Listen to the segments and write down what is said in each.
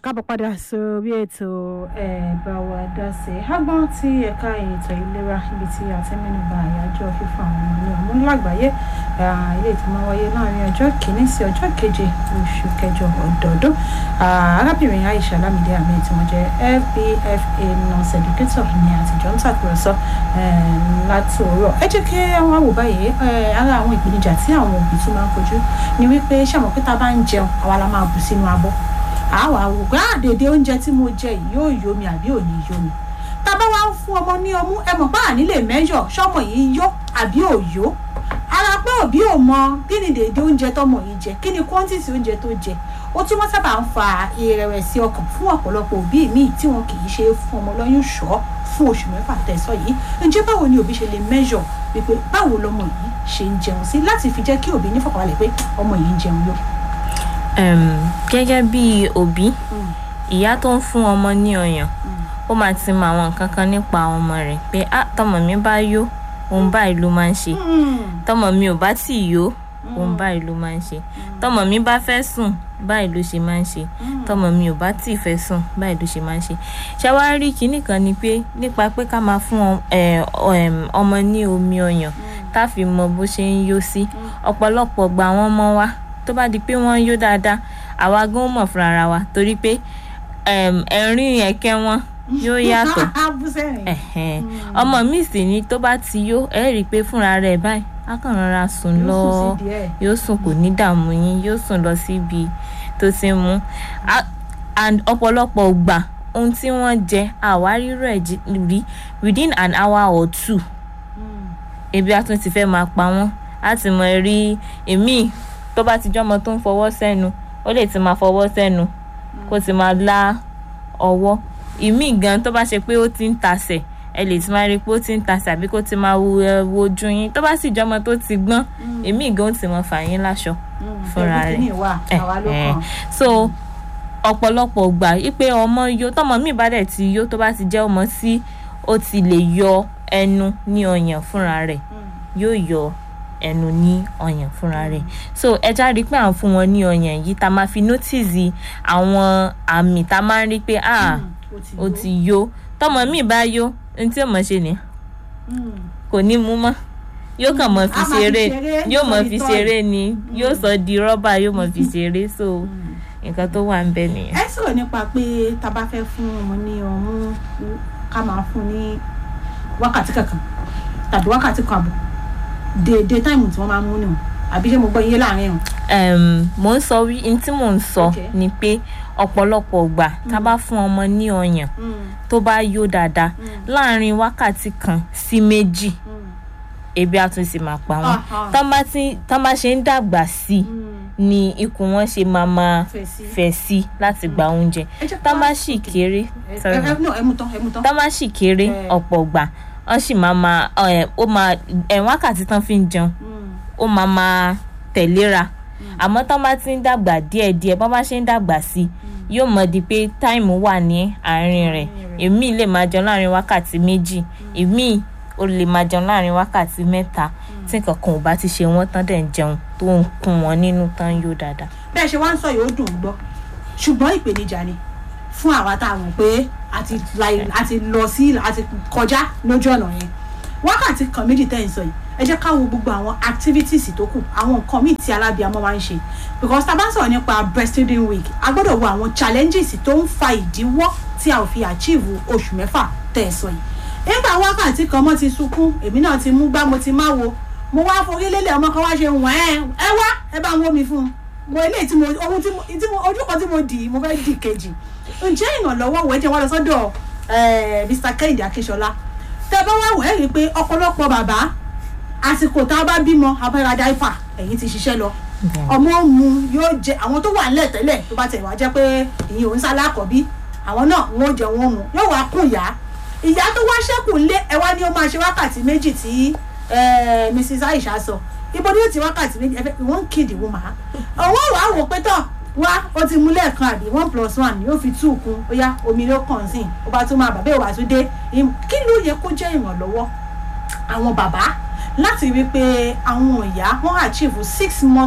káàbọ̀ padà sórí ètò ẹ̀bá wa dá sí i agbọ́n tí ẹ̀ka ètò ìlera ibi tí a ti mẹ́nuba àyájọ́ fífa àwọn ọmọ ní ọmú lágbàáyé ilé tí máa wáyé láàrin ọjọ́ kìíní sí ọjọ́ keje oṣù kẹjọ ọdọọdún arábìnrin Aisha Lamide Ahmed tí wọ́n jẹ́ FBFA nurse educator ní àtijọ́ ń tàkùrọ̀sọ láti òwúrọ̀ ẹ jẹ́ kí wọ́n wò báyìí ara àwọn ìpèníjà tí àwọn òbí tún máa ń kojú ni wípé ṣàmọ̀ pé tá a bá ń jẹun àwa la máa bù sínú abọ́ àwa wò pé àdèdè oúnjẹ tí mo jẹ yìí yóò yó mi àbí ò ní yó mi tá a bá wá ń fún ọmọ ní ọmú ẹ mọ̀ pé àní lè mẹ́jọ̀ ṣọ́mọ yìí yó àbí ò yó ara pé òbí ò mọ kí ni dèdè oúnjẹ tọmọ yìí jẹ kí ni quantity oúnjẹ tó jẹ ó tún wọ́n sábà ń fa ìrẹ̀wẹ̀sì ọkàn fún ọ̀pọ̀lọpọ̀ òbí míì tí wọn kì í ṣe fún ọmọ lọ́yún ṣọ́ fún oṣù mẹ́fà tẹ̀sán yìí ǹjẹ́ báwo ni òbí ṣe lè measure wípé báwo lọmọ yìí ṣe ń jẹun sí láti fi jẹ́ kí òbí nífọ̀kànbalẹ̀ pé ọmọ yìí ń jẹun yó. gẹ́gẹ́ bí òbí ìyá tó ń fún ọmọ ní ọyàn ó máa ti mọ àwọn nǹkan kan nípa ọmọ rẹ̀ pé ah tọmọ mi bá yó òun báyìí ló máa ń ṣe tọmọ mi ò bá tì yó òun báyìí ló máa ń ṣe tọmọ mi bá fẹ́ sùn báyìí ló ṣe máa ń ṣe tọmọ mi ò bá tì fẹ́ sùn báyìí ló ṣe máa ń ṣe ṣàwárí kinní kan ni pé nípa pé ká máa fún ọmọ ní omi ọyàn tá a fi mọ bó ṣe ń yó sí ọ̀pọ̀lọpọ̀ gba àwọn ọmọ wa tó bá di pé wọ́n ń yó dáadáa àwa gan mọ̀ fúnra ara wa torí pé ẹ̀rín ẹ̀kẹ́ wọn yóò yàtọ̀ ọmọ mi sì ni tó bá ti yó ẹ rí i pé fúnra rẹ̀ báyìí a kàn rọra sùn lọ yóò sùn kò ní dààmú yín yóò sùn lọ síbi tó ti mú and ọ̀pọ̀lọpọ̀ gbà ohun tí wọ́n jẹ àwárí rẹ̀ rí within an hour or two ebi á tún ti fẹ́ máa pa wọ́n á ti mọ̀ rí èmi tó bá ti jọ́mọ tó ń fọwọ́ sẹ́nu ó lè ti máa fọwọ́ sẹ́nu kó ti máa lá ọwọ́ ìmí gan tó bá ṣe pé ó ti ń tasẹ̀ ẹ lè ti máa rí i pé ó ti ń tasẹ̀ àbí kó ti máa wo ojú yín tó bá sì jọmọ tó ti gbọ́n èmi gan ó ti mọ fà yín láṣọ fúnra rẹ̀ so ọ̀pọ̀lọpọ̀ gbà wípé ọmọ yó tọmọ mi bá dẹ̀ ti yó tó bá ti jẹ́ ọmọ sí ó ti lè yọ ẹnu ní ọyàn fúnra rẹ̀ yóò yọ ẹnu ní ọyàn fúnra rẹ̀ so ẹja rí i pé à ń fún wọn ní ọyàn yìí tá a máa fi notice àwọn àmì tá a máa ń rí pé ah ó ti yó tọmọ mi bá yó ohun tí ọmọ ṣe ni kò ní mú mọ́ yóò kàn mọ́ fi ṣeré yóò mọ́ fi ṣeré ni yóò sọ di rọ́bà yóò mọ́ fi ṣeré so nǹkan tó wà ń bẹ nìyẹn. ẹ sọ̀rọ̀ nípa pé tá a bá fẹ́ fún ọmọ ní ọmú ká máa fún ní wákàtí kankan tàbí wákàtí kan àbọ̀ déédéé táìmù tí wọ́n máa ń mú nù àbí ṣé mo gbọ́ iye láàrin ẹ̀hún. mo ń sọ wí ní tí mò ń sọ ni pé ọ̀pọ̀lọpọ̀ gbà tá a bá fún ọmọ ní ọyàn tó bá yó dáadáa láàrin wákàtí kan sí méjì ebi á tún sì máa pa wọn tán bá ṣe ń dàgbà sí ni ikùn wọn ṣe máa máa fẹ̀ sí láti gba oúnjẹ tán bá sì kéré tán bá sì kéré ọ̀pọ̀ gbà wọ́n sì máa máa ó máa ẹ̀ wákàtí tán fi ń jẹun ó máa máa tẹ̀léra àmọ́ tán bá ti ń dàgbà díẹ̀díẹ̀ bọ́n bá ṣe ń dàgbà sí i yóò mọ̀ di pé táìmù wà ní àárín rẹ̀ èmi lè máa jẹun láàrin wákàtí méjì èmi ò lè máa jẹun láàrin wákàtí mẹ́ta tí kankan ò bá ti ṣe wọ́n tán dẹ̀ ń jẹun tó ń kún wọn nínú tán yóò dáadáa. bẹ́ẹ̀ ṣe wá ń sọ yóò dùn gbọ́ ṣùgbọ́n ìpèníjà ni fún àwa tá a mọ̀ pé a ti lọ sí a ti kọjá lójú ọ̀nà yẹn wákàtí kan méjì tẹ́ ń sọ yìí ẹ jẹ́ ká wo gbogbo àwọn activities tó kù àwọn nǹkan míì tí alábìàmọ́ máa ń ṣe because tá a bá ń sọ̀rọ̀ nípa breastfeeding week a gbọ́dọ̀ wo àwọn challenges tó ń fa ìdíwọ́ tí a ò fi achieve oṣù mẹ́fà tẹ́ ẹ sọ yìí nígbà wákàtí kan mo ti sunkún èmi náà ti mú gbá mo ti máa wo mo wá forí lélẹ̀ ọmọ kan wá ṣe wọ̀n ẹ́ ẹ wá ẹ bá ń wó mi fún un mo eléyìí tí mo ohun tí mo ojú kan tí mo dì í mo fẹ́ dì kejì ǹjẹ́ ìrànlọ́wọ́ wọ̀ ẹ́ jẹ́ wá lọ sọ́dọ̀ Mr. Kẹ́hìndé Akínsọlá tẹ́ bá wá wọ̀ ẹ́ rí i pé ọ̀pọ̀lọpọ̀ bàbá àsìkò tá a bá bímọ abẹ́ra dáìpà ẹ̀yìn ti ṣiṣẹ́ lọ ọmọ mu yóò jẹ àwọn tó wà nílẹ̀ tẹ́lẹ̀ tó bá tẹ̀ wá jẹ́ pé ìyẹn òun sálá àkọ́bí àwọn náà wọ́n jẹ wọ́n mu yóò wá kún ìyá ìyá tó wá ṣẹ́kù lé ẹ wá ní ó máa ṣe wákàtí méjì tí Mrs. Aisha sọ ibo ni ó ti wákàtí méjì ẹfẹ wọ́n ń kéde wọ́n máa ọwọ́ wàá wò pé tán wá ó ti mú lẹ́ẹ̀kan àbí one plus one yóò fi two kún ó yá omi ló kàn sí ó bá tún máa bàbá ìwà tún dé kí ló yẹ kó jẹ́ ìrànlọ́wọ́ àwọn bàbá láti rí i pé àwọn ìyá wọn achieve six months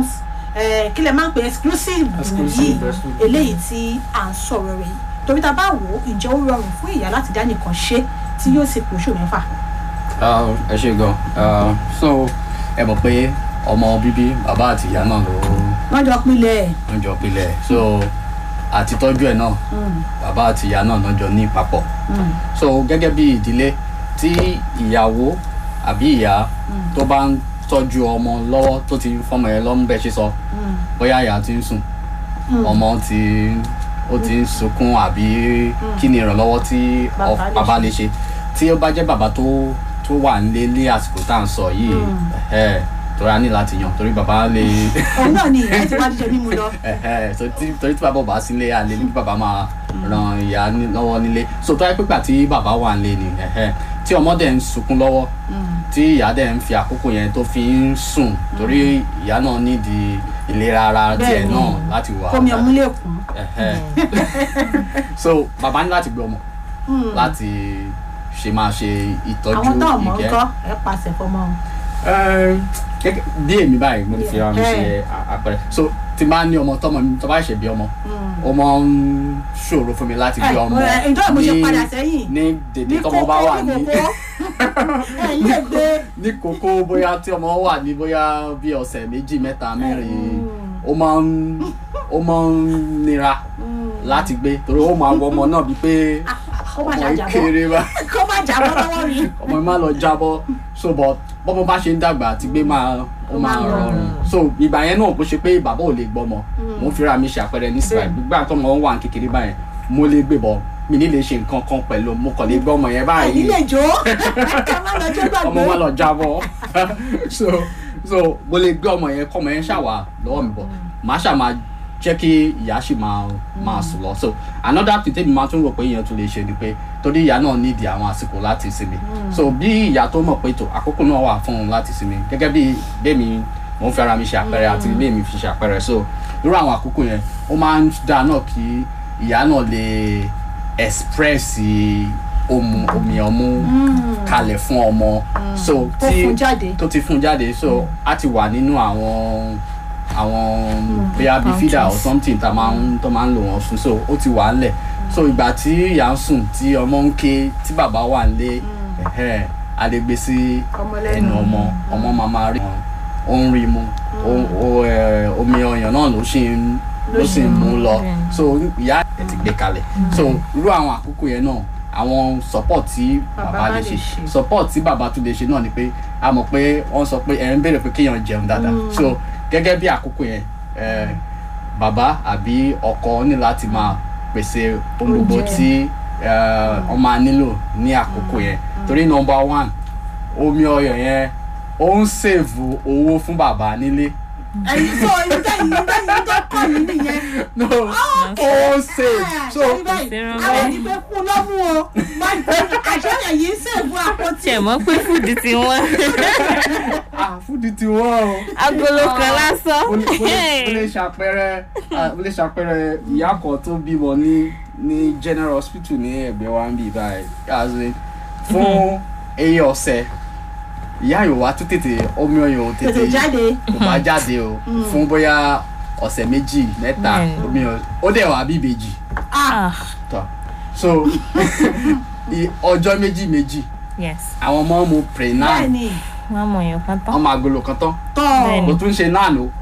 eh, kí lẹ máa ń pè exclusive Exclusive yìí breastfeeding. eléyìí tí à ń sọ̀rọ̀ rẹ̀ yìí torí tá a bá wò ó ǹjẹ́ ó rọrùn fún ìyá láti dá nìkan ṣe tí yóò sì pé oṣù mẹ́fà. Ah, ẹ ṣe gan Ah, so ẹ mọ̀ pé ọmọ bíbí bàbá àti ìyá náà ló wọ́n jọ pinlẹ̀ ẹ̀. ń jọ pilẹ̀ so àti tọ́jú ẹ̀ náà Mm, bàbá àti ìyá náà náà jọ ní papọ̀ mm, so gẹ́gẹ́ bí ìdílé tí ìyàwó àbí ìyá tó bá ń tọ́jú ọmọ lọ́wọ́ tó ti fọmọ ẹ lọ́mú bẹ́ẹ̀ ṣe sọ mm, bóyá ìyá ti ń sùn mm. ọmọ ti ó ti ń sunkún àbí kí ni ìrànlọ́wọ́ tí ọ- Bàbá lè bàbá lè ṣe tí ó bá jẹ́ bàbá tó tó wà nílé ní àsìkò tá à ń sọ yìí Mm. ẹ̀hẹ́, torí a ní láti yàn torí bàbá lè òun náà ni ìyá ti wá jíjẹ mímu lọ. ẹ̀hẹ́, so tí- torí tí bàbá ò bá sílé àlè ní kí bàbá máa ran ìyá ní- lọ́wọ́ nílé so tó yẹ pípa tí bàbá wà nílé ni ẹ̀hẹ́, tí ọmọ dẹ̀ ń sunkún lọ́wọ́ Mm, tí ìyá dẹ̀ ń fi àkókò yẹn tó fi ń sùn torí ìyá náà nídìí ìlera ara tiẹ̀ Bẹ́ẹ̀ni. náà láti wà kómi ọmú lè kún. ẹ̀hẹ́. so bàbá ní láti gbé ọmọ Mm. láti ṣe máa ṣe ìtọ́jú àwọn tó mọ̀ ń ìkẹ́ kọ́ ẹ pàṣẹ fọmọ wọn. Ẹ́m, gẹ́gẹ́ bí èmi báyìí mo lè fi ara mi ṣe Yeah. à- àpẹẹrẹ so tí n bá ní ọmọ tọmọ mi tó bá ṣe bí ọmọ Mm. ó máa ń ṣòro fún mi láti gbé Ẹ, ọmọ ẹ, ǹjọ́ mo ṣe padà sẹ́yìn? ní dèdè ní tọmọ bá wà ní kókó ẹ̀yìn lè gbé. ní kókó bóyá tí ọmọ wà ní bóyá bí ọ̀sẹ̀ méjì mẹ́ta mẹ́rin Mm. ó máa ń ó máa ń nira Mm. láti gbé torí ó máa wọ ọmọ náà bíi pé kó má ọmọ yìí ṣàjàbọ́ kéré bá kó má jábọ́ lọ́wọ́ mi. ọmọ yìí máa lọ jábọ́ so but bọ́mọ bá ṣe ń dàgbà àti gbé máa ó máa máa rọrùn rọrùn. so ìgbà yẹn náà kó ṣe pé bàbá ò lè gbọ́mọ mo ń fira mi ṣàpẹrẹ ní síbáyìí Bẹ́ẹ̀ni. gbígbà tó mọ wà ní kékeré báyẹn mo lè gbé bọ mi ní lè ṣe nǹkan kan pẹ̀lú mo kàn lè gbọ́ ọmọ yẹn ẹ̀yìn báyìí lè jó ká má lọ jó gbàgbé. ọmọ wa lọ jábọ́ so so mo lè gbé ọmọ yẹn kọ́ ọmọ yẹn ṣàwà lọ́wọ́ mi bọ̀ màá ṣà máa jẹ́ kí ìyá sì máa máa sùn lọ so another thing tẹ́mi máa tún rò pé ìyẹn tún lè ṣe ni pé torí ìyá náà nídìí àwọn àsìkò láti sinmi so bí ìyá tó mọ̀ pé tó àkókò náà wà fún òun láti sinmi gẹ́gẹ́ bí bẹ́ẹ̀mi mo ń fi ara mi ṣe àpẹẹrẹ àti ilé mi fi ṣe àpẹẹrẹ so irú àwọn àkókò yẹn ó máa ń dáa náà kí ìyá náà lè express omu omi ọmú kalẹ̀ fún ọmọ so Tó fún jáde. tó ti fún jáde so a ti wà nínú àwọn àwọn bóyá bíi feeder or pouches. something tá a máa ń tó máa ń lò wọ́n fún so ó ti wà ńlẹ̀ so ìgbà tí ìyá ń sùn tí ọmọ ń ké tí bàbá wà ńlé ẹ̀hẹ́, a lè gbé sí Ọmọ lẹ́nu. ẹnu ọmọ ọmọ máa máa rí ó ń rí mu ó- ó, ẹ, omi ọyàn náà ló sì ń ló sì ń mú lọ Bẹ́ẹ̀ni. so ìyá ẹ̀ ti gbé kalẹ̀ so irú àwọn àkókò yẹn náà àwọn support tí Bàbá bàbá bá lè lè ṣe ṣe. support tí bàbá tún lè ṣe náà ni pé a mọ̀ pé wọ́n sọ pé ẹ̀ ń béèrè pé kéèyàn jẹun dáadáa so gẹ́gẹ́ bí àkókò yẹn ẹ̀, bàbá àbí ọkọ ní láti máa pèsè ohun gbogbo Oúnjẹ. tí ẹ̀, wọ́n máa nílò ní àkókò yẹn torí number one omi ọyàn yẹn ó ń sèvù owó fún bàbá nílé ẹ̀yin tó ìtẹ̀yìn ìtẹ̀yìn tó kọ́ yìí nìyẹn. no ó ń sèvù so Ṣé báyìí Zero àwọn nine. ẹni pé fún lọ́mú o àṣẹ ẹ̀yìn sèbú àpótí. tiẹ̀ mọ́ pé fúdù ti wọ́n ah fúdi ti wọ́n o. agolo kan lásán ó lè ó lè- ó lè ṣàpẹẹrẹ ah, ó lè ṣàpẹẹrẹ ìyá kan tó bímọ ní ní general hospital ní ẹ̀gbẹ́ wa ń bì báyìí as in, fún eye ọ̀sẹ̀ ìyá yòó wá tó tètè omi ọyàn ò tètè tètè jáde. kò bá jáde o fún bóyá ọ̀sẹ̀ méjì mẹ́ta Bẹ́ẹ̀ni. omi ọyàn ó dẹ̀ wá bí ìbejì ah tọ́ so i- ọjọ́ méjì méjì yes àwọn ọmọ mu prenan bẹ́ẹ̀ni wọ́n mọ̀ yàn kan tán ọmọ agolo kan tán tọ́ Bẹ́ẹ̀ni. kò tún ṣe náà ló